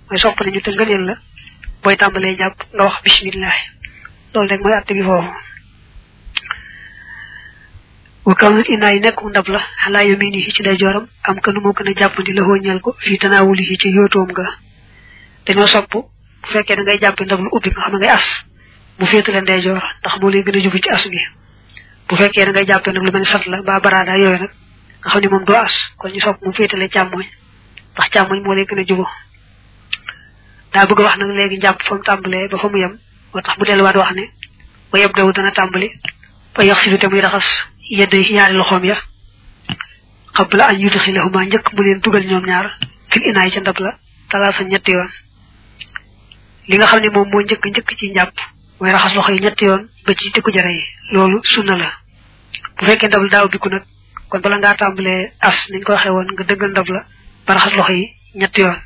mooy sopp nañu te ngëneel la booy tàmbalee jàpp nga wax bismillah loolu rek mooy atte bi foofu wa kawnul inaa yi nekk ndab la xalaa yamini yi ci day joram am ka nu moo gën a jàppandi la xooñeel ko fii tanaawuli yi ci yóotoom nga dañoo sopp bu fekkee da ngay jàppi ndab lu ubbi nga xam ne ngay as mu féetale ndeyjoor ndax moo lay gën a jubu ci as bi bu fekkee da ngay jàppee nag lu mel ni sat la ba baraada yooyu nag nga xam ne moom doo as kon ñu sopp mu féetale càmmoñ ndax càmmoñ moo lay gën a jubu daa bëgg a wax nag léegi njàpp fa mu tàmbalee ba fa mu yem moo tax mu delluwaat wax ne ba yeb daw dana tàmbali ba yax si te muy raxas yedd ñaari loxoom ya xabla an yudxilahuma njëkk mu leen dugal ñoom ñaar fil inaay ca ndab la talaasa ñetti yoon li nga xam ne moom moo njëkk njëkk ci njàpp mooy raxas loxo yi ñetti yoon ba ci tikku jare yi loolu sunna la bu fekkee ndab la daaw biku nag kon bala ngaa tàmbalee as niñ ko waxee woon nga dëggal ndab la ba raxas loxo yi ñetti yoon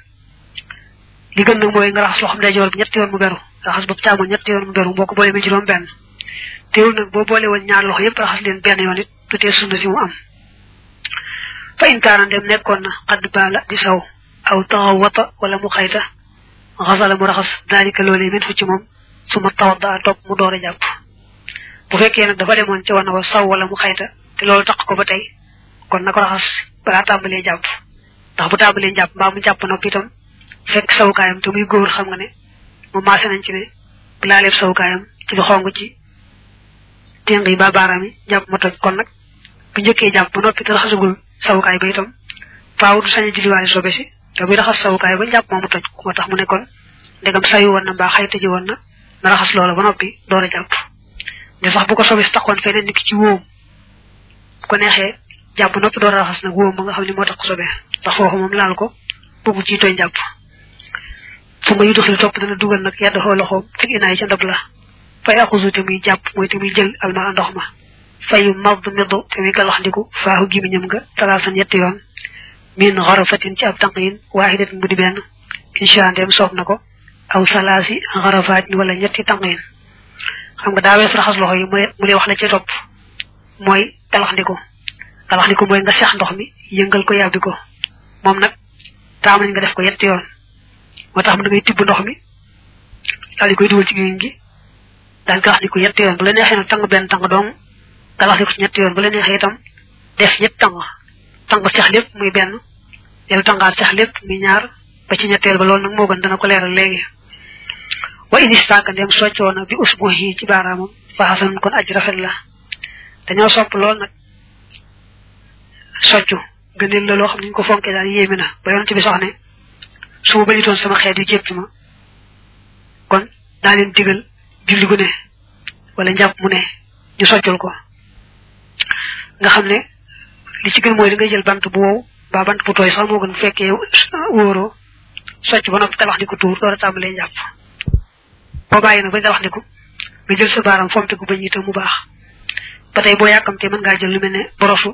li gën nag mooy nga raxas loxo ndeyjoor bi ñetti yoon mu beru raxas bopp càmmoñ ñetti yoon mu beru boo ko boolee ba juróom benn teewul nag boo boole woon ñaar loxo yëpp raxas leen benn yoon it du tee sunna si mu am fa in kaana dem nekkoon na xadd baala di saw aw taxaw wata wala mu xayta xasala mu raxas daalika loolee min fu ci moom su ma tawat daa topp mu door a jàpp bu fekkee nag dafa demoon ci wana wa saw wala mu xayta te loolu tax ko ba tey kon na ko raxas balaa tàmbalee jàpp ndax bu tàmbalee jàpp mbaa mu jàpp noppi itam fekk sawukaayam te muy góor xam nga ne mu maase nañ ci ne bu laaleeb sawukaayam ci lu xong ci téng yi ba baaraam yi jàpp ma toj kon nag bu njëkkee jàpp ba noppi te raxasagul sawukaay ba itam faaw du sañ a julliwaale sobe si te buy raxas sawukaay ba jàpp moomu toj moo tax mu ne kon ndegam sayu woon na mbaa xayta ji woon na na raxas loola ba noppi door a jàpp de sax bu ko sobe si taxoon feneen nit ki ci wóom bu ko neexee jàpp noppi door a raxas nag wóom ba nga xam ne moo tax ko sobe ndax foofu moom laal ko bëggu ci tooñ jàpp su ma yuduxil topp dana dugal nag yedd xoo loxoom fil inaay ca ndab la fay akusu te muy jàpp mooy te muy jël alma ndox ma fayu mad middu te muy galaxndiku faaxu gimiñam nga talaasan ñetti yoon min xarafatin ci ab tànqin waaxidatin bu di benn insha ndem soob na ko aw salaasi xarafaatin wala ñetti tànqin xam nga daa wees raxas loxo yi mu mu lay wax la ci topp mooy galaxndiku galaxndiku mooy nga seex ndox mi yëngal ko yàbbi ko moom nag taam nañ nga def ko yetti yoon moo tax mu da ngay tibb ndox mi daal di koy dugal ci gémmiñ gi daal galax di ko ñetti yoon bu la neexee nag tàng benn tàng dong galax di ko ci ñetti yoon bu la neexee itam def ñett tàng tàng seex lépp muy benn dellu tàngaat seex lépp muy ñaar ba ci ñetteel ba loolu nag moo gën dana ko leeral léegi wa inistaaka ndem soccoo na bi usbu yi ci baaraamam faxasan kon aj rafet la dañoo sopp lool nag soccu gëneel la loo xam ne ñu ko fonkee daal yéeme na ba yonent bi sax ne su ma bañutoon sama xeet yu jéppi ma kon daa leen digal julli gu ne wala njàpp mu ne ñu soccul ko nga xam ne li ci gën mooy da ngay jël bant bu wow ba bant bu tooy sax moo gën bu fekkee wóoroo socc ba noppi talax di ko tuur door a tàmbalee njàpp boo bàyyi nag bañ talax di ko nga jël sa baaram fomte ko bañ itam mu baax ba tey boo yàkkamtee mën ngaa jël lu mel ne borosu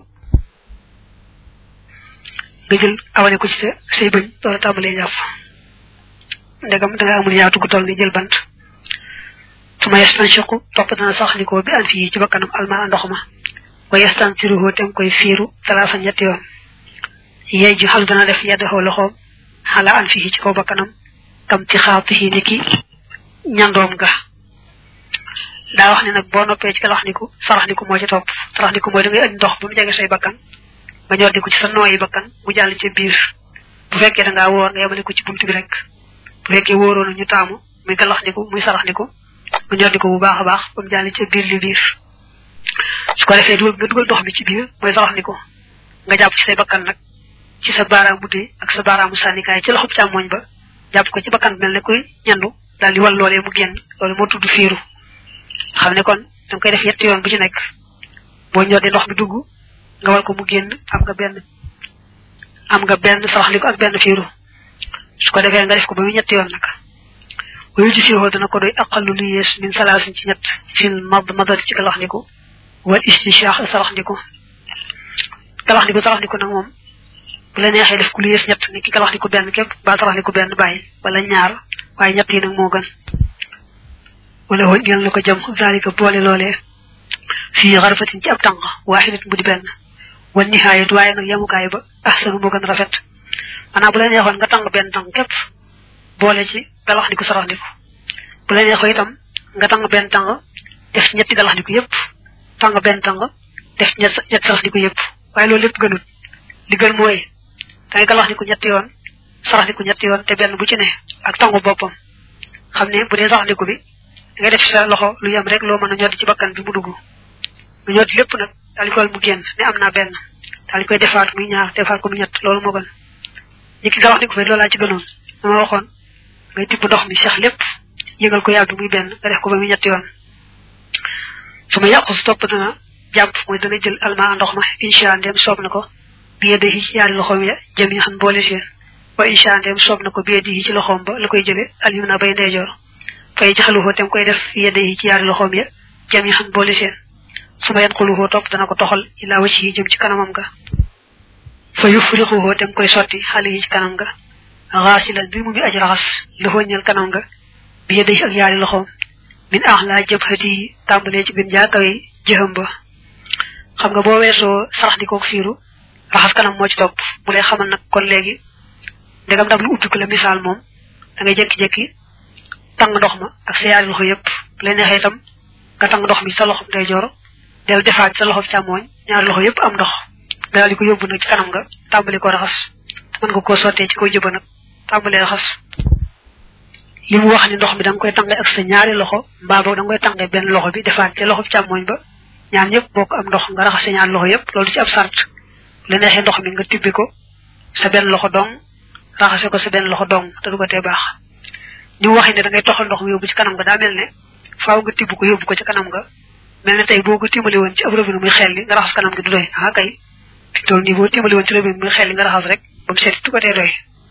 nga jël awale ko ci sa say bëñ door a tàmbalee njàpp ndegam da nga amul yaatu gu toll ni jël bant su ma yastanshiqu topp dana saxalikoo bi an fii ci bakkanam alma ndox ma wa yastansiruhu tem koy fiiru talaasa ñetti yoon yey ju xalu dana def yaddaxoo loxoom xala an fii ci kaw bakkanam kam ci xaatihi ni ki ñandoom ga daa wax ne nag boo noppee ci kalaxniku saraxniku moo ci topp saraxniku mooy da ngay indi ndox ba mu jege say bakkan nga ñor di ko ci sa nooyi bakkan mu jàll ci biir bu fekkee da ngaa wóor nga yemale ko ci buntu bi rek bu fekkee wóoroo na ñu taamu muy galaxniku muy saraxniku nga ñor di ko bu baax a baax ba mu jàll ci biir li biir su ko defee dugal nga dugal ndox mi ci biir mooy saraxniku nga jàpp ci say bakkan nag ci sa baaraam bu dee ak sa baaraamu sànnikaay ci loxob càmmoñ ba jàpp ko ci bakkan mel ne kuy ñandu daal di wal loolee mu génn loolu moo tudd fiiru xam ne kon danga koy def yetti yoon bu ci nekk boo ñor di ndox mi dugg nga wal ko mu génn am nga benn am nga benn saraxliko ak benn fiiru su ko defee nga def ko ba mu ñetti yoon nag wayu di siwoo dana ko doy aqallu lu yees min salaasin ci ñett fil mad madati ci galaxndiku wal istinshaax saraxndiku galaxndiku saraxndiku nag moom bu la neexee def ku lu yees ñett ni ki galaxndiku benn képp ba saraxndiku benn bàyyi wala ñaar waaye ñett yi nag moo gën wala woon ñeel na ko jëm zalika boole loolee fii xarfatin ci ab tànk waaxidat bu di benn wan nihaayat waaye nag yemukaay ba ahsanu moo gën rafet maanaam bu la neexoon nga tàng benn tàng képp boole ci galax ndiku sarax ndiku bu la neexoo itam nga tàng benn tàng def ñetti galax ndiku yépp tàng benn tàng def ñett ñett sarax ndiku yépp waaye loolu lépp gënut li gën mooy da ngay galax ndiku ñetti yoon sarax ndiku ñetti yoon te benn bu ci ne ak tàngu boppam xam ne bu dee sarax ndiku bi da ngay def sa loxo lu yem rek loo mën a ñoddi ci bakkan bi mu dugg nga ñoddi lépp nag daal di koy mu génn ne am naa benn daal di koy defaat muy ñaar defaat ko mu ñett loolu moo gën ñi ki galax ndiku fi loolu laa ci gënoon dama waxoon ngay tibb ndox mi sax lépp yëngal ko yàgg muy benn nga def ko ba muy ñetti yoon su ma yàqu su topp dana jàpp mooy dana jël almaa ndox ma incha ndem soob na ko biye di ci ñaari loxoom ya jëm yi xam boole seen wa incha ndem soob na ko biye di ci loxoom ba la koy jële alim na bay ndeyjoor fay jaxaluhoo tem koy def biye di ci ñaari loxoom ya jëm yi xam boole seen su ma yan xuluhoo topp dana ko toxal ilaa wacc yi jëm ci kanamam ga fa yufrixuhoo tem koy sotti xale yi ci kanam nga xaasilan bi mu ngi aj raxas loxoo ñeel kanam nga biye di ak yaari loxoom min axlaa jabhati yi tàmbalee ci gën jaakawe jëxam ba xam nga boo weesoo sarax di koog fiiru raxas kanam moo ci topp bu lay xamal nag kon léegi ndegam daf lu ubbi ko la misaal moom da ngay jékki-jékki tàng ndox ma ak sa yaari loxo yëpp bu lay neexee itam nga tàng ndox mi sa loxo day jor del defaat sa loxo càmmooñ ñaari loxo yëpp am ndox nga daal di ko yóbbu nag ci kanam nga tàmbali ko raxas mën nga koo sottee ci koy jëba nag tàmbali raxas li mu wax ni ndox mi da nga koy tànge ak sa ñaari loxo mbaa boog da nga koy tànge benn loxo bi defaat ca loxo càmmooñ ba ñaan ñëpp bokk am ndox nga raxas sa ñaari loxo yëpp loolu ci ab sart la neexee ndox mi nga tibbi ko sa benn loxo dong raxase ko sa benn loxo dong te du ko tee baax ni mu waxee ne da ngay toxal ndox mi yóbbu ci kanam nga daa mel ne faaw nga tibb ko yóbbu ko ci kanam nga mel ne tey boo ko timbali woon ci ab robinet muy xel li nga raxas kanam gi du doy ah kay fi toll nii boo timbali woon ci robinet muy xel li nga raxas rek ba mu seet du ko tee doy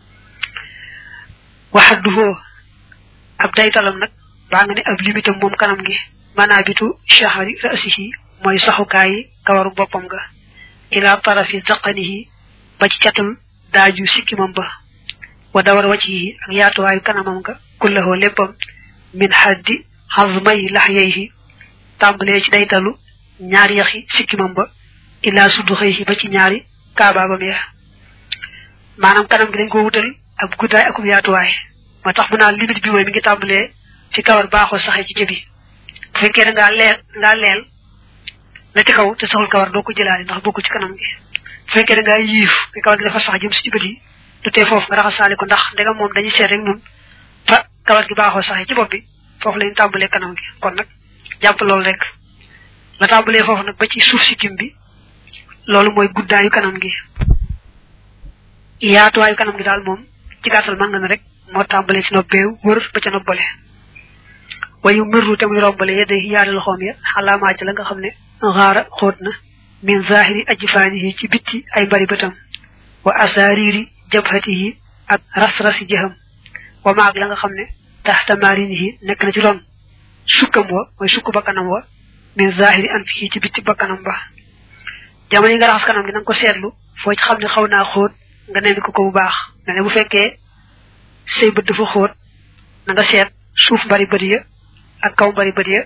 waxat du hoo ab daytalam nag baa nga ne ab limitam moom kanam gi maanaa bitu shahari rasihi mooy saxukaayi kawaru boppam nga ila tarafi zaqanihi ba ci catul daaju sikkimam ba wa dawar waccihi ak yaatuwaayu kanamam nga kullahoo léppam min xaddi xazmay laxyayhi tàmbalee ci daytalu ñaari yaxi sikkimam ba ila sudduxayhi ba ci ñaari kaabaabam ya maanaam kanam gi dañ ko wutal ab guddaay akum yaatuwaay moo tax mu naan limite bi mooy mi ngi tàmbalee ci kawar baaxoo saxee ci jëbi bu fekkee da ngaa leel ngaa leel la ci kaw te saxul kawar doo ko jëlaale ndax bokku ci kanam gi bu fekkee da ngaa yiif te kawar gi dafa sax jëm si ci bët yi du tee foofu nga raxasaale ko ndax ndegam moom dañuy seet rek ñun fa kawar gi baaxoo saxee ci bopp bi foofu lañu tàmbalee kanam gi kon nag jàpp loolu rek la tàmbalee foofu nag ba ci suuf si kim bi loolu mooy guddaayu kanam gi yaatuwaayu kanam gi daal moom ci gàttal mën nga ne rek moo tàmbalee ci noppee wër ba ca noppale wayu mirru te muy rombale yedde yaari loxoom ya xalaamaaj la nga xam ne xaara xóot na min zahiri ajfaanihi ci bitti ay mbari bëtam wa asaariri jabhatihi ak ras-rasi jëxam wa maag la nga xam ne taxta marinihi nekk na ci ron sukkam wa mooy sukk bakkanam wa min zahiri anfihi ci bitti bakkanam ba jamono yi nga raxas kanam gi na nga ko seetlu foo ci xam ne xaw naa xóot nga nemmi ko ko bu baax mel ne bu fekkee say bët dafa xóot na nga seet suuf mbari bët ya ak kaw mbari bët ya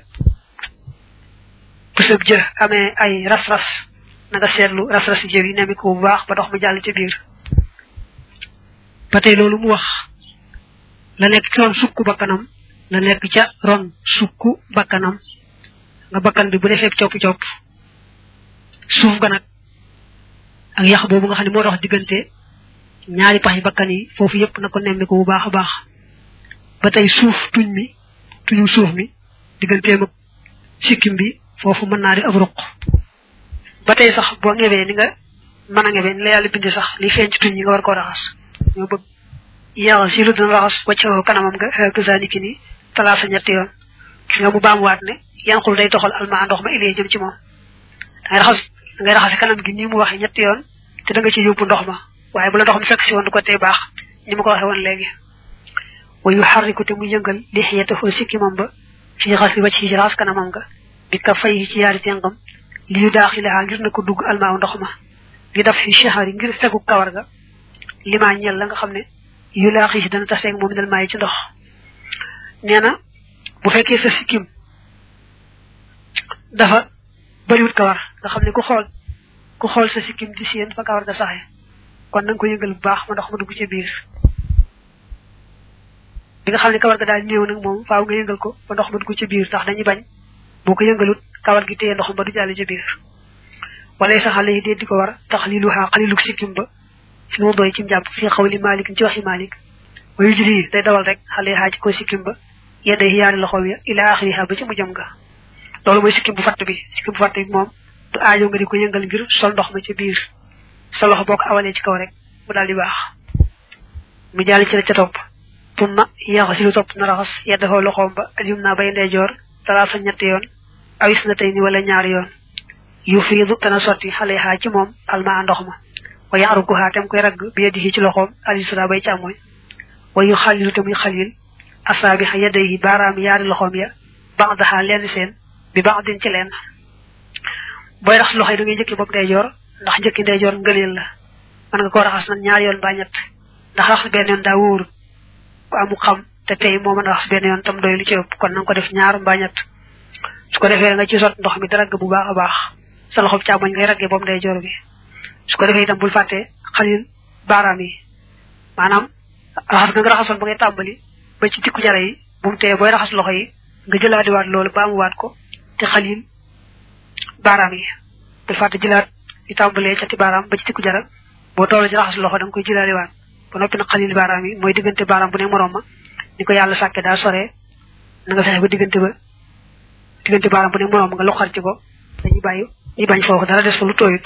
bu sëb jë amee ay ras-ras na nga seetlu ras-ras jë yi nemmi ko bu baax ba dox mu jàll ci biir ba tey loolu mu wax la nekk ci ron sukku bakkanam la nekk ca ron sukku bakkanam nga bakkan bi bu defee copp-copp suuf ga nag ak yax boobu nga xam ne moo dox diggante ñaari pax yi bakkan yi foofu yépp na ko nemmi ko bu baax a baax ba tey suuf tuñ mi tuñu suuf mi digganteem ak sikkim bi foofu mën naa di ab ruq ba tey sax boo ngebee ni nga mën a ngebee ni la yàlla bindi sax li feeñ ci tuñ yi nga war koo raxas ñoo bëgg yaxa si lu dina raxas wacca kanamam nga xeek ki ni talaasa ñetti yoon gis nga mu baamuwaat ne yanqul day toxal almaa ndox ma ilee jëm ci moom dangay raxas dangay raxasi kanam gi nii mu waxee ñetti yoon te da nga ci yóbbu ndox ma waaye bu la ndox mi fekk si woon du ko tee baax ni ma ko waxee woon léegi wa yu xarriku te mu yëngal li xiyatahu sikkimam ba fii xas li wacc ci raxas kanamam nga bi ka fay ci yaari tengam li yu daaxilaxaa ngir na ko dugg almaaw ndox ma li daf fi chahari ngir fegu kawar ga limaa ñel la nga xam ne yu laaxi si dana taseeg moom dal maayi ci ndox nee na bu fekkee sa sikkim dafa bariwut kawar nga xam ne ku xool ku xool sa sikkim di seen fa kawar ga saxe kon na nga ko yëngal bu baax ma ndox ma dugg ci biir bu fekkee nag da nga koo bari lool kawar nga xam ne bi nga xam ne kawar ga daal néew nag moom faaw nga yëngal ko ba ndox ma du ko ci biir ndax dañuy bañ boo ko yëngalut kawar gi téye ndox ba du jàll ci biir wala sa xale yi dee di ko war tax li lu xaa xaliluk sikkim ba fi mu doy ci njàpp fi xaw li malik ci waxi malik wayu jiri day dawal rek xale xaa ci ko sikkim ba yedda yaari loxoom ya ila axiriha ba ci mu jëm nga loolu mooy sikkim bu fatt bi sikkim bu fatt bi moom du aajo nga di ko yëngal ngir sol ndox ma ci biir sa loxo boo ko awalee ci kaw rek mu daal di baax mu jàll ci la ca topp tumma yaxo si lu topp na raxas yeddafoo loxoom ba aljum naa bay ndeyjoor talaa sa ñetti yoon awis na tey ni wala ñaari yoon yu fiidu dana sotti xale xaa ci moom almaa ndox ma wa yaaruku xaa tem koy ragg bi yeddi ci loxoom alisra bay càmmooñ wa yu xalilu te muy xalil asaabi xa yedda yi baaraam yaari loxoom ya baxdaxaa lenn seen bi bax din ci lenn booy raxas loxo yi da ngay njëkki bopp ndeyjoor ndax njëkki ndeyjoor ngëleel la mën nga koo raxas nag ñaari yoon ba ñett ndax raxas benn yoon daa wóoru ku amu xam te tey moo mën a raxas benn yoon tam doy lu ci ëpp kon na nga ko def ñaar mbaa ñett su ko defee nga ci sot ndox mi daragg bu baax a baax sa loxob càmmoñ ngay raggee bopp ndeyjoor bi su ko defee itam bul fàtte xalil baaraam yi maanaam raxas nga nga raxasoon ba ngay tàmbali ba ci tikku jara yi bu mu tee booy raxas loxo yi nga jëlaadiwaat loolu ba amuwaat ko te xalil baaraam yi bul fàtte jëlaat di tàmbalee ca ti baaraam ba ci tikku jara boo toll ci raxas loxo da nga koy jëlaadiwaat ba noppi nag xalil baaraam yi mooy diggante baaraam bu ne moroom ma ni ko yàlla sàkke daa sore na nga fexe ba diggante ba diggante baaraam bu ne moroom nga loxar ci ko dañuy bàyyi ñu bañ foofu dara des fa lu tooyut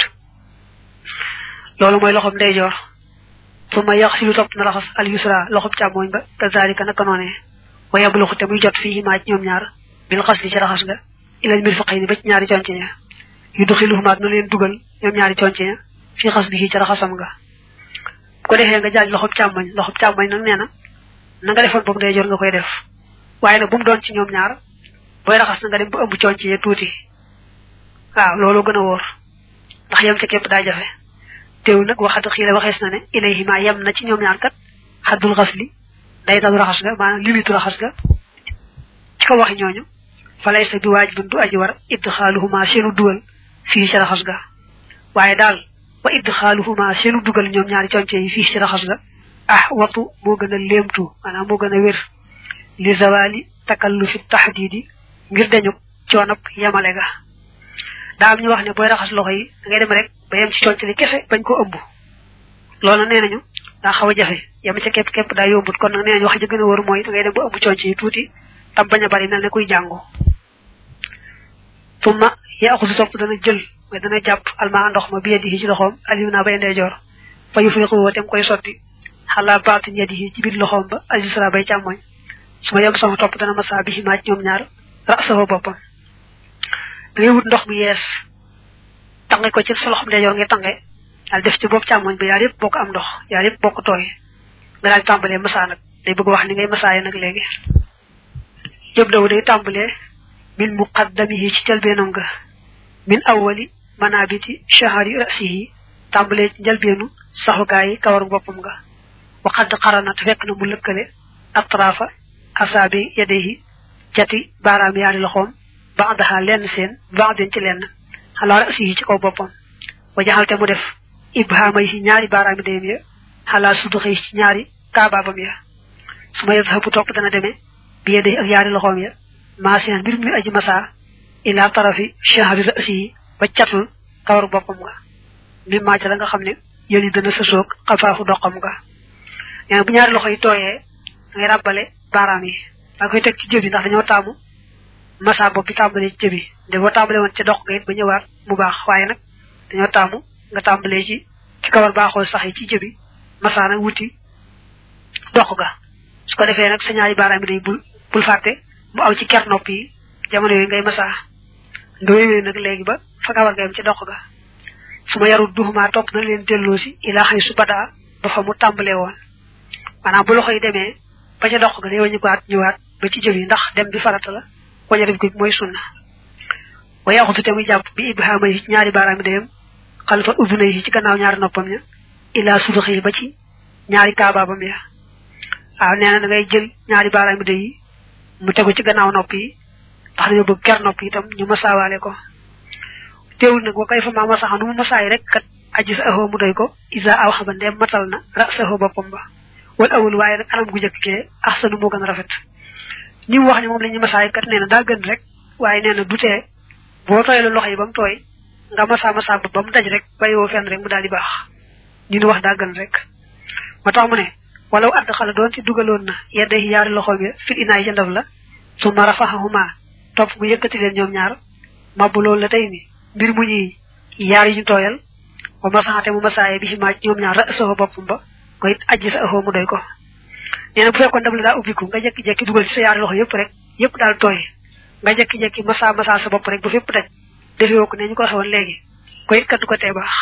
loolu mooy loxob ndeyjoor su ma yàq si lu topp na raxas al yusra loxob càmmooñ ba kazalika naka noonee wa yabluxu te muy jot fii maa ci ñoom ñaar bil xas li ci raxas nga ilal mir faqay ni ba ci ñaari conc ña yu duxiluhumaat na leen dugal ñoom ñaari conc ña fii xas li ci raxasam nga bu ko defee nga jaaj loxob càmmoñ loxob càmmoñ nag nee na na nga defoon boobu ndeyjoor nga koy def waaye nag bu mu doon ci ñoom ñaar booy raxas na nga dem ba ëmb conc ya tuuti waaw loolu gën a wóor ndax yem ca képp daa jafe teewul nag waxatu xii la waxees na ne ilayhima yem na ci ñoom ñaar kat xaddul xas li day dalu raxas nga maanaam limitu raxas nga ci ko waxi ñooñu falay sa bi waajibun du aji war idxaaluhuma seenu dugal fii ci raxas ga waaye daal wa idxaaluhuma seenu dugal ñoom ñaari conce yi fii ci raxas ga ah watu moo gën a léemtu maanaam moo gën a wér li zawali takallufi taxdiidi ngir dañu coonab yemale ga daa am ñu wax ne booy raxas loxo yi da ngay dem rek ba yem ci conc li kese bañ ko ëmb loolu nee nañu daa xaw a jafe yem ca képp képp daa yombut kon nag nee nañu wax ji gën a wóor mooy da ngay dem ba ëmb conc yi tuuti tam bañ a bari mel ne kuy jàngu tumma yaaxusu topp dana jël mooy dana jàpp almaa ndox ma bi yadihi ci loxoom alim naa bay ndeyjoor fa yufriqu woo tem koy sotti xalaa baatin yadihi ci biir loxoom ba alisra bay càmmoñ su ma yem sama topp dana masa bi maa ci ñoom ñaar rasahu boppam da ngay wut ndox mu yees tange ko ci sa loxoom ndeyjoor ngay tange daal def ci bopp càmmoñ ba yaar yëpp bokk am ndox yaar yëpp bokk tooy nga daal tàmbalee masa nag day bëgg wax ni ngay masaaye nag léegi yëpp daw day tàmbalee min muqaddamihi ci jalbeenam ga min awwali manabiti shahari rasihi tàmbalee ci njalbeenu saxukaayi kawaru boppam nga waxadd xaranat fekk na mu lëkkale atrafa asaabi yadehi jati baaraam yaari loxoom baxdaxaa lenn seen baxden ci lenn xalaa rasihi ci kaw boppam wa jaxalte mu def ibhaama yi ci ñaari baaraami dayam ya xalaa suduxi ci ñaari kaabaabam ya su ma yadhabu topp dana demee bi yadehi ak yaari loxoom ya maasiyan mbir muy aji masa ila tarafi shahri rasihi ba catul kawaru boppam nga mi maaca la nga xam ne yëli dana sësoog xafaafu doxam nga nee bu ñaari loxo yi tooyee ngay ràbbale baaraam yi da koy teg ci jëbi ndax dañoo taamu masa bopp bi tàmbalee ci jëbi de boo tàmbalee woon ca dox nga it ba ñëwaat mu baax waaye nag dañoo taamu nga tàmbalee ci ci kawar baaxoo sax yi ci jëbi masa nag wuti dox ga su ko defee nag sa ñaari baaraam yi day bul bul fàtte mu aw ci ker nopp yi jamono yooyu ngay masa nga wéywee nag léegi ba fa kawar nga yam ci dox ga su ma yarul duxumaa topp na leen delloo si ilaa xëy su badaa ba fa mu tàmbalee woon maanaam bu loxo yi demee ba ca dox ga day wañu ko at ñëwaat ba ci jëf yi ndax dem bi farata la waña def ko mooy sunna wa yaxutu te muy jàpp bi ibhaama yi ñaari baaraami dayam xalifa uduna yi ci gannaaw ñaari noppam ya ilaa sudux yi ba ci ñaari kaabaabam ya waaw nee na da ngay jël ñaari baaraami day yi mu tegu ci gannaaw nopp yi ndax dañoo bëgg ker nopp yi itam ñu masaawaale ko teewul nag wa kay fa maa masaxa nu mu masaay rek kat aji sa axoo mu doy ko isa aw xaba ndeem matal na ra sa axoo boppam ba wal awul waaye nag anam gu jëkk kee axsanu moo gën a rafet ni mu wax ne moom la ñu masaay kat nee na daa gën rek waaye nee na du tee boo tooyee loxo yi ba mu tooy nga masa masa ba mu daj rek bàyyiwoo fenn rek mu daal di baax ñu ni wax daa gën rek moo tax mu ne walaw add xala doon ci dugaloon na yedde yaari loxoom ya fil inaay ca ndab la su ma rafaxahuma topp mu yëkkati leen ñoom ñaar mabbu loolu la tey ni mbir mu ñuy yaar yi ñu tooyal wa masaxate mu masaaye bi ci maaj ñoom ñaar ra soxo boppam ba ko it ajji sa axoo mu doy ko nee na bu fekkoon ndab la daa ubbiku nga jekki-jekki dugal ci sa yaari loxo yëpp rek yëpp daal tooy nga jekki-jekki masa masa sa bopp rek ba fépp daj defewoo ko ne ñu ko waxee woon léegi ko it kat du ko tee baax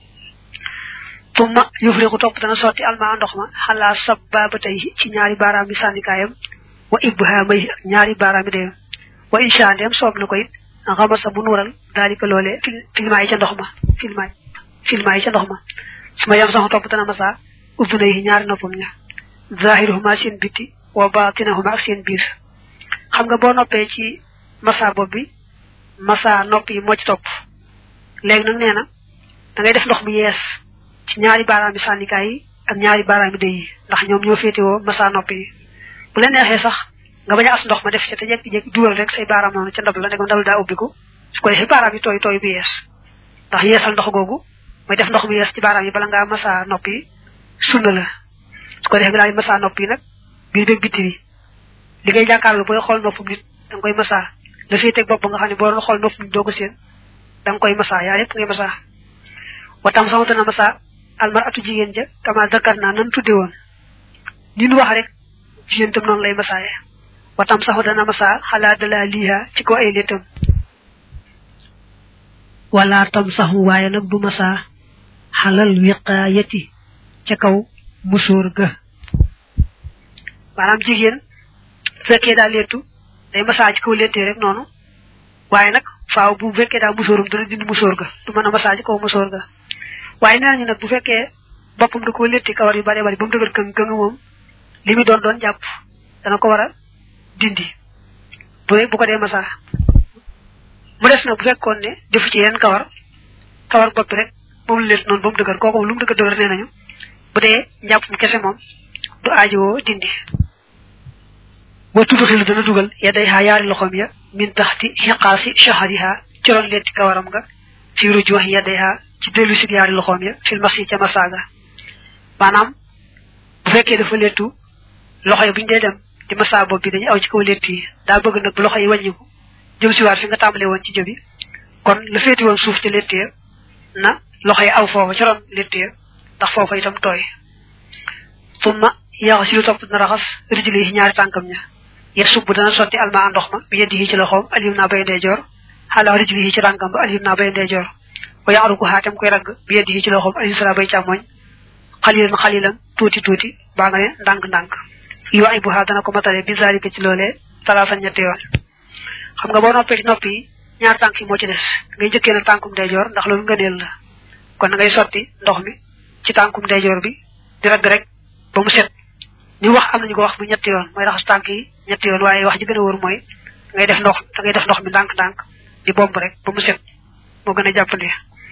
tumma yufriqu topp dana sotti almaa ndox ma xalaa sabbabatay ci ñaari baaraam yi sànnikaayam wa ibhamay ak ñaari baaraam yi deyam wa insha ndem soob na ko it xamasa bu nuural daalika loolee filma yi ca ndox ma filma filma yi ca ndox ma su ma yam sax topp dana masa ubbuna yi ñaari noppam ña zahiruhuma seen bitti wa batinahuma ak seen biir xam nga boo noppee ci masa bopp bi masa nopp yi moo ci topp léegi nag nee na da ngay def ndox mu yees ci ñaari baaraam yi sànnikaay yi ak ñaari baaraam yi dey yi ndax ñoom ñoo féetewoo masa nopp yi bu la neexee sax nga bañ a as ndox ma def ca te jekki-jekki dugal rek say baaraam noonu ca ndab la ndegam ndab daa ubbiku su ko defee baaraam yi tooy tooy bu yees ndax yeesal ndox googu mooy def ndox mu yees ci baaraam yi bala ngaa masa nopp yi sunna la su ko defee nga daal di masa nopp yi nag biir beeg bitti bi li ngay jàkkaarloo booy xool noppam nit da nga koy masa la féeteeg bopp nga xam ne boo doon xool noppam nit doo ko seen da nga koy masa yaa yëpp ngay masa watam sama dana masa almar atu jigéen ja kama zakar naa nan tudde woon ni nu wax rek jigéen tam noonu lay masaaye watam saxu dana masa xalaa dala liiha ci ko ay léttam wala tam saxu waaye nag du masa xalal wiqaayati ca kaw musóor ga maanaam jigéen fekkee daa léttu day masa ci kaw léttee rek noonu waaye nag faaw bu fekkee daa musóorum dana dindi musóor ga du mën a masa ci kaw musóor ga waaye nee nañu nag bu fekkee boppam da koo létti kawar yu bare bari ba mu dëgër këng këng moom li mu doon doon jàpp dana ko war a dindi bu bu ko dee masa mu des nag bu fekkoon ne defu ci yeneen kawar kawar bopp rek moom la létt noonu ba mu dëgër kooku moom lu mu dëgër dëgër nee nañu bu dee njàpp mu kese moom du aajowoo dindi wa tudxilu dana dugal ya day xaa yaari loxoom ya min taxti xiqaasi shahariha ci ron letti kawaram nga fi rujuwax ya day xaa ci dellu si yaari loxoom ya fil masi ca masaaga maanaam bu fekkee dafa lettu loxo yi bu ñu dee dem di masa bopp bi dañuy aw ci kaw lett yi daa bëgg nag bu loxo yi wàññiku jëm si waat fi nga tàmbalee woon ci jëbi kon la féeti woon suuf ci lett ya na loxo yi aw foofa ci ron lett ya ndax foofa itam tooy tumma yaxu si lu topp dina raxas rijli yi ñaari tànkam ña ya subb dana sotti alma ndox ma bi yeddi yi ci loxoom alim naa bay ndeyjoor xalaa rijli yi ci tànkam ba alim naa bay ndeyjoor wa yaaru ko xaatam koy ragg bi yeddi yi ci loxoom alim sala bay càmmoñ xalilan xalilan tuuti tuuti baa nga ne ndànk-ndànk yu ay bu xaa dana ko matale bi zalika ci loolee talaata ñetti yoon xam nga boo noppee ci nopp yi ñaar tànk yi moo ci des ngay njëkkee nag tànkum ndeyjoor ndax loolu ngëneel la kon na ngay sotti ndox mi ci tànkum ndeyjoor bi di ragg rek ba mu set ni wax am nañu ko wax mu ñetti yoon mooy raxas tànk yi ñetti yoon waaye wax ji gën a wóor mooy ngay def ndox da ngay def ndox mi ndànk-ndànk di bomb rek ba mu set moo gën a jàppandi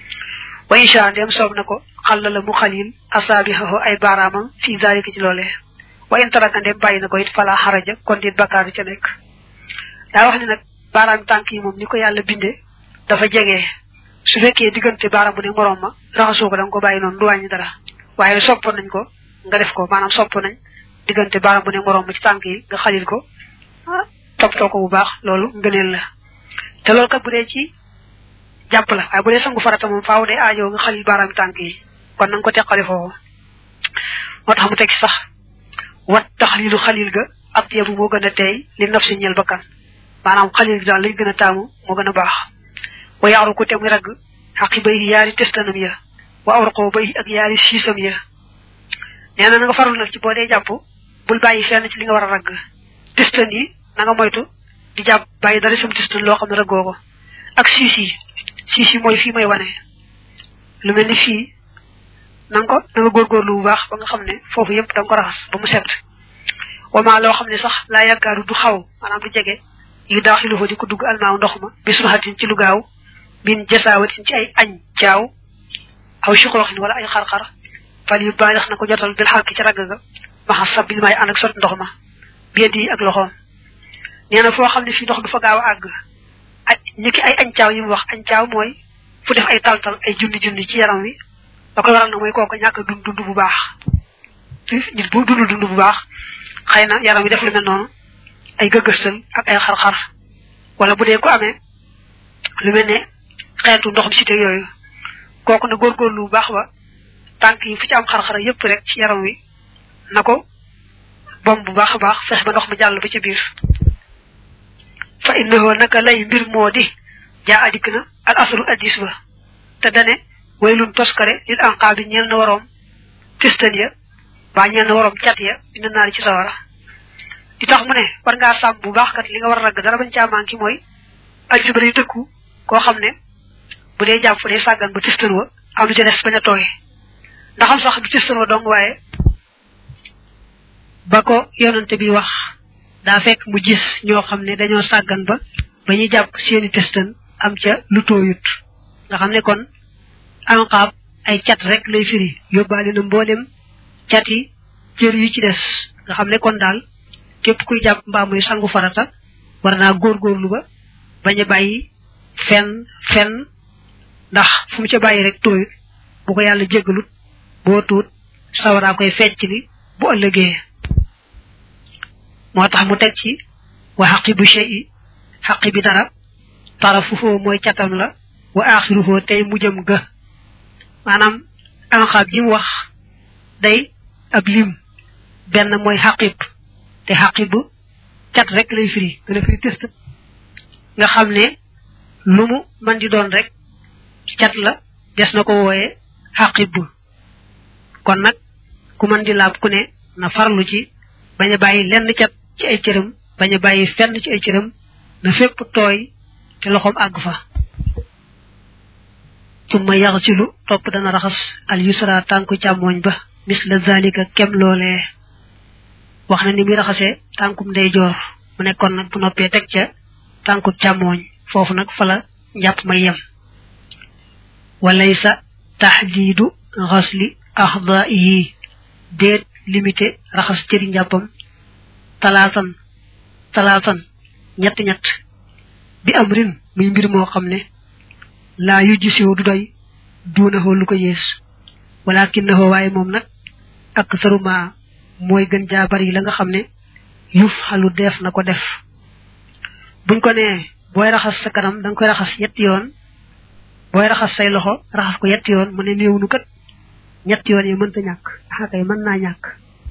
wa insha ndem soob na ko xal la mu xalil asaabihahu ay baaraamam fii zalika ci loolee wa in taraka ndem bàyyi na ko it fala xaraja kon dit bakkaar bi ca nekk daa wax ne nag baaraam tànk yi moom ni ko yàlla binde dafa jege su fekkee diggante baaraam bu ne moroom ma raxasoo ko da nga ko bàyyi noonu du wàññi dara waaye sopp nañ ko nga def ko maanaam sopp nañ diggante baaraam bu ne moroom ma ci tànk yi nga xalil ko toppatoo ko bu baax loolu ngëneel la te loolu kat bu dee ci jàpp la waaye bu dee sangu farata moom faaw day aajoo nga xalil baaraam tànk yi kon na nga ko teqale foofu moo tax mu teg sax wat taxlilu xalil ga ak yebu moo gën a teey li naf si ñel bakkan maanaam xalil gi daal lañ gën a taamu moo gën a baax wa yaaru ko te muy ragg xaqi bay yaari testanam ya wa awraqoo bay ak yaari siisam ya nee na na nga farul nag ci boo dee jàpp bul bàyyi fenn ci li nga war a ragg testan yi na nga moytu di jàpp bàyyi dara sam testan loo xam ne raggoo ko ak siis yi siis yi mooy fii may wane lu mel ni fii na nga ko na nga góorgóorlu bu baax ba nga xam ne foofu yëpp da nga ko raxas ba mu set wama loo xam ne sax laa yaakaaru du xaw maanaam du jege yu daaxilu fa di ko dugg almaaw ndox ma bi subaxatin ci lu gaaw bin jasaawatin ci ay añ caaw aw suqooxin wala ay xar-xar fal yu baalix na ko jotal bil xarki ci ragg ga maxa sab bi may ànd ak sot ndox ma biedd yi ak loxoom nee na foo xam ne fii ndox du fa gaaw a àgg aj ñi ay añcaaw yi mu wax añcaaw mooy fu def ay taltal ay junni junni ci yaram wi da koy waral na mooy kooku ñàkk dund dund bu baax nit bu dund dund bu baax xëy na yaram wi def lu mel noonu ay gëgëstal ak ay xar-xar wala bu dee ko amee lu mel ne xeetu ndoxum cité yooyu kooku na góorgóorlu bu baax ba tànk yi fu ci am xar-xar yépp rek ci yaram wi na ko bom bu baax a baax fex ba ndox mi jàll ba ca biir fa innahu naka lay mbir moo di jaa adik na al aslu addis ba te dane waylun toskare lil anqaa bi ñeel na waroom fistan ya baa ñeel na waroom cat ya dina naari ci sawara di tax mu ne war ngaa sàmm bu baax kat li nga war a ragg dara bañ caa manqué mooy addis ba day tëkku koo xam ne bu dee jàpp day sàggan ba tistan wa am lu ca des bañ a tooye ndaxam sax du tistan wa dong waaye ba ko yonante bi wax daa fekk mu gis ñoo xam ne dañoo sàggan ba ba ñuy jàpp seeni testan am ca lu tooyut nga xam ne kon anqaab ay cat rek lay firi yóbbaale na mboolem cat yi cër yi ci des nga xam ne kon daal képp kuy jàpp mbaa muy sangu farata war naa góorgóorlu ba bañ a bàyyi fenn fenn ndax fu mu ca bàyyi rek tooyut bu ko yàlla jéggalut boo tuut sawaraa koy fecc li bu ëllëgee moo tax mu teg ci wa xaqi bu shay'i xaqi bi dara tarafuhu mooy catam la wa axiruhu tey mujjam ga maanaam anxaab ji mu wax day ab lim benn mooy xaqib te xaqib cat rek lay firi dana firi test nga xam ne lu mu man di doon rek cat la des na ko wooye xaqib kon nag ku man di laab ku ne na farlu ci bañ a bàyyi lenn cat ci ay cëram bañ a bàyyi fenn ci ay cëram na fépp tooy te loxoom àgg fa summa yaxsilu topp dana raxas al yusra tànku càmmooñ ba misla zalika kem loolee wax na ni muy raxasee tànkum ndeyjoor mu nekkoon nag bu noppee teg ca tànku càmmooñ foofu nag fa la njàpp may yem walaysa taxdiidu xasli axdaihi déet limité raxas cëri njàppam talaatan talaatan ñett ñett bi am rin muy mbir moo xam ne laa yu gisiwu du doy duunahoo lu ko yées walakinnahu waaye moom nag ak saruma mooy gën jaa bari la nga xam ne yuf xalu def na ko def buñ ko nee booy raxas sa kanam da nga koy raxas yetti yoon booy raxas say loxo raxas ko yetti yoon mu ne néewnu kat ñetti yoon yi mënta ñàkk xakay mën naa ñàkk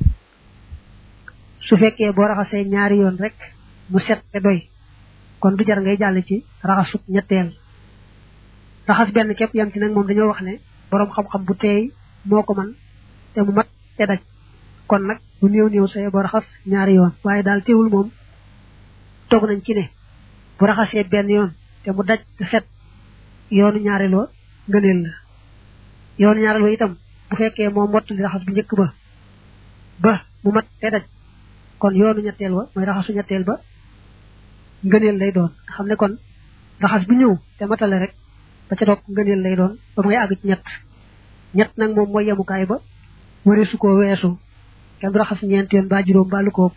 su fekkee boo raxasee ñaari yoon rek mu set te doy kon du jar ngay jàll ci raxasut ñetteel raxas benn képp yam ci nag moom dañoo wax ne boroom xam-xam bu teey moo ko man te mu mat te daj kon nag bu néew néew saye boo raxas ñaari yoon waaye daal teewul moom toog nañ ci ne bu raxasee benn yoon te mu daj te set yoonu ñaareeloo ngëneel la yoonu ñaareeloo itam bu fekkee moom mott li raxas bu njëkk ba ba mu mat te daj kon yoonu ñetteel ba mooy raxasu ñetteel ba ngëneel lay doon nga xam ne kon raxas bi ñëw te matale rek ba ca topp ngëneel lay doon ba ngay àgg ci ñett ñett nag moom mooy yemukaay ba wari su ko weesu kenn du raxas ñeent yoon ba juróom ba lu ko ëpp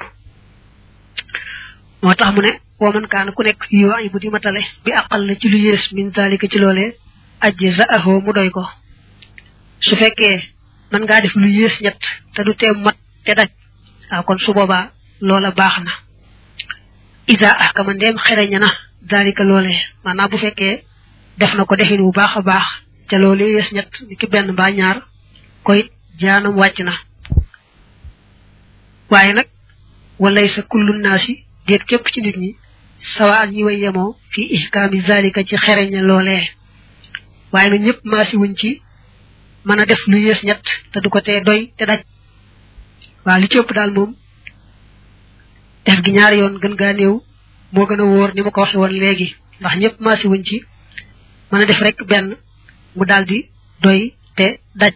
moo tax mu ne woo man kaan ku nekk yoo ay bu di matale bi àqal la ci lu yées min zalika ci loolee ajji za ahoo mu doy ko su fekkee mën ngaa def lu yées ñett te du tee mat te daj waaw kon su boobaa loola baax na isa ahkama ndeem xereña na zalika loolee maanaam bu fekkee def na ko defin bu baax a baax te loolu yées ñett ni ki benn mbaa ñaar koy jaanam wàcc na waaye nag walay sa kullu naasi déet képp ci nit ñi sawa ak ñi way yemoo fii ihkaami zalika ci xereña loolee waaye nag ñëpp maasi wuñ ci mën a def lu yées ñett te du ko tee doy te daj waaw li ci ëpp daal moom def gi ñaari yoon gën gaa néew moo gën a wóor ni ma ko waxe woon léegi ndax ñëpp maasi wuñ ci mën a def rek benn mu daldi doy te daj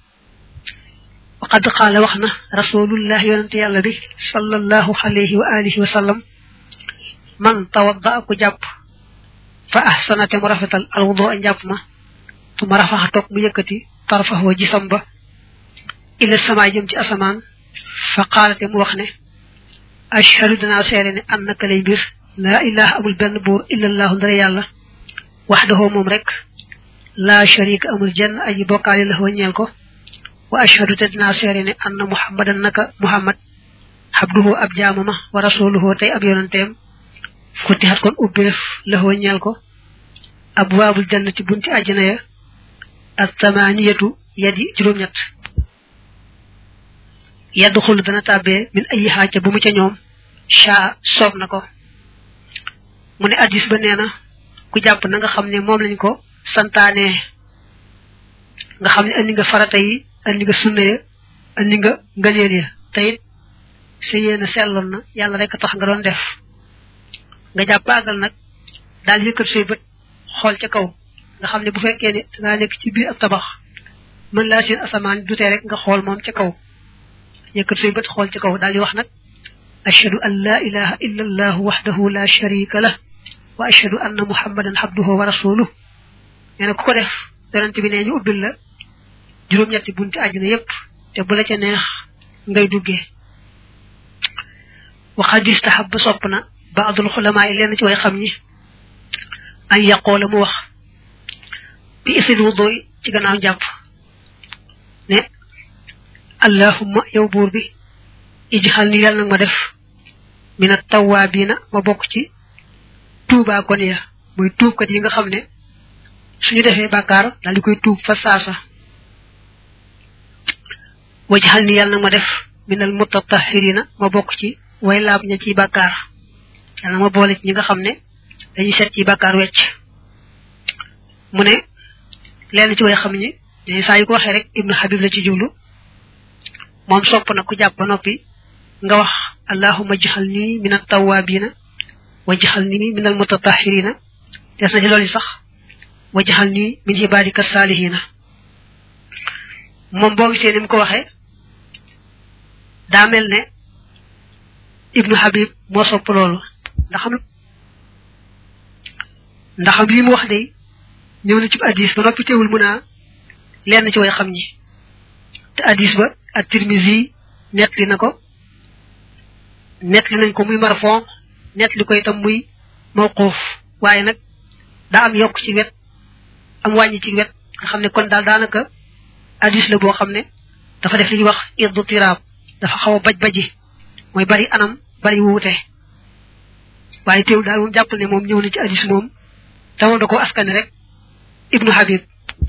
waqad qaala wax na rasulullah yonente yàlla bi sallallahu alayhi wa alihi wa sallam man tawadda ku jàpp fa ahsana te mu rafetal alwudu a njàpp ma tu ma rafaxa toog mu yëkkati tarfaxoo gisam ba ila sama jëm ci asamaan fa qaalate mu wax ne ashhadu danaa seere ne annaka lay mbir laa ilaha amul benn buur illallahu ndara yàlla waxdahu moom rek laa sharika amul jenn aji bokkaale la ñeel ko wa ashhadu te dinaa seere ne anna muhammadan naka muhammad abduhu ab jaamama wa rasuluhu tey ab yonanteem futihat kon ubbeef la ñeel ko abwaabul jannati bunti àjjana ya ak tamaaniyatu yadi juróom-ñett yaddu xul dana tàbbee min ayi xaaca bu mu ca ñoom shaa soob na ko mu ne addis ba nee na ku jàpp na nga xam ne moom lañ ko santaane nga xam ne andi nga farata yi andi nga sunna ya andi nga ngëneel ya te it sa yéene selloon na yàlla rek tax nga doon def nga jàpp àggal nag daal yëkkat say bët xool ca kaw nga xam ne bu fekkee ne dangaa nekk ci biir ab tabax mën laa seen asamaan dutee rek nga xool moom ca kaw yëkkat say bët xool ca kaw daal di wax nag ashhadu an la ilaha illa allah wahdahu la sharika lah wa ashhadu anna muhammadan abduhu wa rasuluh nee na ku ko def yonent bi nee ñu ubbil la juróom-ñetti bunti àjjana yépp te bu la ca neex ngay duggee waxad istahab sopp na baadul xulamaa yi lenn ci way xam ñi an yaqoola mu wax bi isil wudoy ci gannaaw njàpp ne allahumma yow buur bi ijxal ni yàlla nag ma def mina tawaabiina ma bokk ci tuubaa kon ya muy tuubkat yi nga xam ne suñu defee bàkkaar daal di koy tuub fa saasa wajxal ni yàlla nag ma def minal mutatahirina ma bokk ci way laab ña ci bàkkaar yàlla ma boole ci ñi nga xam ne dañuy set ci bàkkaar wecc mu ne lenn ci way xam ñi dañuy saa yu ko waxee rek ibnu habib la ci jublu moom sopp na ku jàpp ba noppi nga wax allahumma jaxal nii min attawabina wa jaxal nii min almutatahirina des na ci loolu sax wa jaxal nii min ibadika salihina moom boo gisee ni mu ko waxee daa mel ne ibnu habib moo sopp loolu ndaxam ndaxam lii mu wax de ñëw na ci addis ba noppi teewul mun a lenn ci way xam ñi te addis ba ak tirmisi nettali na ko nettali nañ ko muy marfon nettali ko itam muy mawquuf waaye nag daa am yokk ci wet am wàññi ci wet nga xam ne kon daal daanaka addis la boo xam ne dafa def li ñuy wax iddu tiraab dafa xaw a baj baji mooy bari anam bari wuute waaye teewul daal moom jàppal ne moom ñëw na ci addis moom dama da ko askane rek ibnu habib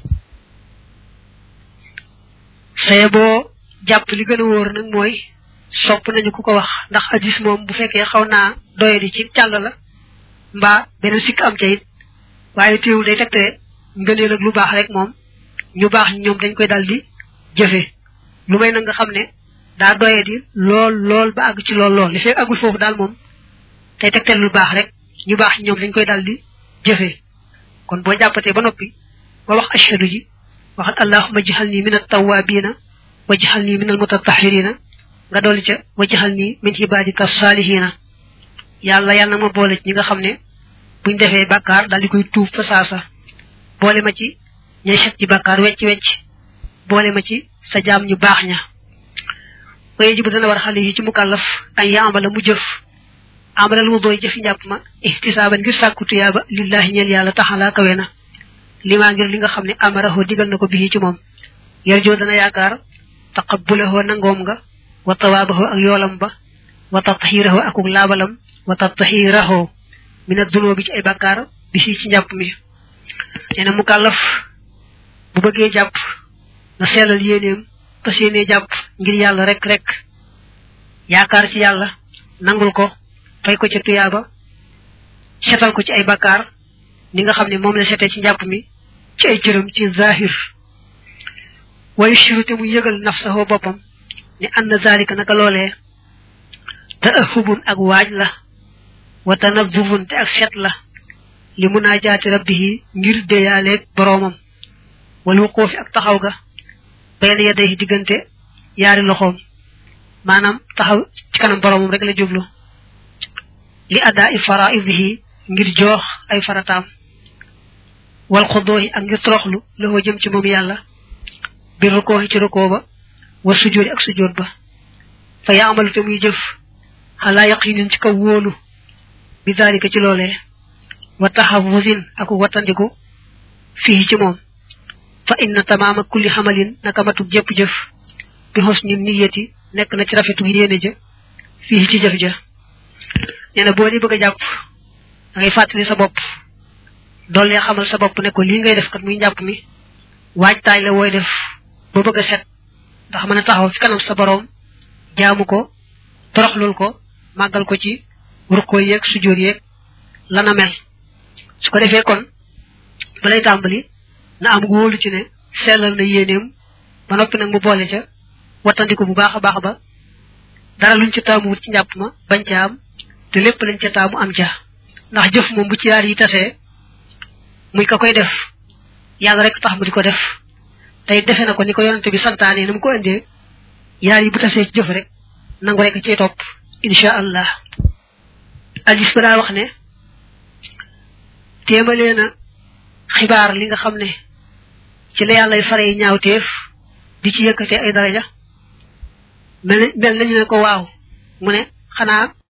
saye boo jàpp li gën a wóor nag mooy sopp nañu ku ko wax ndax hadis moom bu fekkee xaw naa doyadi ci càll la mbaa beneen sikk am ca it waaye teewul day tegte ngëneel ak lu baax rek moom ñu baax ñoom dañ koy dal di jëfe lu may nag nga xam ne daa doyadi lool lool ba àgg ci lool lool li fekk àggul foofu daal moom tey tegte lu baax rek ñu baax ñoom dañ koy dal di jëfe kon boo jàppatee ba noppi ba wax ashhadu ji waxat allahumma jahal nii min attawabina wa jahal nii min almutatahirina nga dolli ca wa jahal nii min ibadika salihina yàlla yàlla na ma boole ci ñi nga xam ne buñ defee bàkkaar daal di koy tuub fa saasa boole ma ci ñay set ci bàkkaar wecc wecc boole ma ci sa jaam ñu baax ña waye ji bu dana war xale yi ci mukallaf ay yaamala mu jëf amalal wu dooy jëfi njàpp ma ihtisaaban ngir sàkku tuyaaba lillahi ñeel yàlla taxalaa kawe na limaa ngir li nga xam ne amaraho digal na ko bii ci moom yarjoo dana yaakaar taqabbulahoo nangoom nga wa tawaabaho ak yoolam ba wa tatahiraho akuk laabalam wa tatahiraho min adunoo bi ci ay bàkkaar bi si ci njàpp mi nee na mukallaf bu bëggee jàpp na seelal yéeneem fas yéenee jàpp ngir yàlla rek rek yaakaar ci yàlla nangul ko fay ko ca tuyaaba setal ko ci ay bakkaar ni nga xam ne moom la setee ci njàpp mi ci ay cëram ci zahir wayu shiru te mu yëgal nafsahu boppam ne anna zalika naka loolee taahubun ak waaj la wa tanazufun te ak set la li munaajaati rabbihi ngir deyaaleeg boroomam wal wuquufi ak taxaw ga bayna yaday diggante yaari loxoom maanaam taxaw ci kanam boroomam rek la jublu li adaa i faraidihi ngir joox ay farataam wal xudoohi ak ngir toroxlu loo jëm ci moom yàlla bir rukoohi ci rukoo ba war sujjóoti ak sujjóot ba fa yaamalu te muy jëf xalaa yaqinin ci kaw wóolu bi daalika ci loolee wa taxafusin ak wattandiku fii ci moom fa inna tamaama kulli xamalin naka matug jëpp jëf bi xusni niyati nekk na ci rafetu yéene ja fii ci jëf ja nee na boo di bëgg a jàpp da ngay fàttali sa bopp dool lee xamal sa bopp ne ko lii ngay def kat muy njàpp mi waajtaay la wooy def ba bëgg a set ndax mën a taxaw fi kanam sa boroom jaamu ko toroxlul ko màggal ko ci rukkoo yeeg sujjóot yeeg lana mel su ko defee kon balay tàmbali na am wóolu ci ne sellal na yéeneem ba noppi nag mu boole ca wattandiku bu baax a baax ba dara luñ ca taamu wut ci njàpp ma bañ ca am te lépp lañ ca taamu am ca ndax jëf moom bu ci yaar yi tasee muy ka koy def yàlla rek tax mu di ko def tey defe na ko ni ko yonante bi santaane na mu ko indee yaar yi bu tasee ci jëf rek nangu rek cay topp insha allah alis ba daa wax ne téemalee na xibaar li nga xam ne ci la yàllay fare ñaawteef di ci yëkkate ay daraja mel mel nañu ne ko waaw mu ne xanaa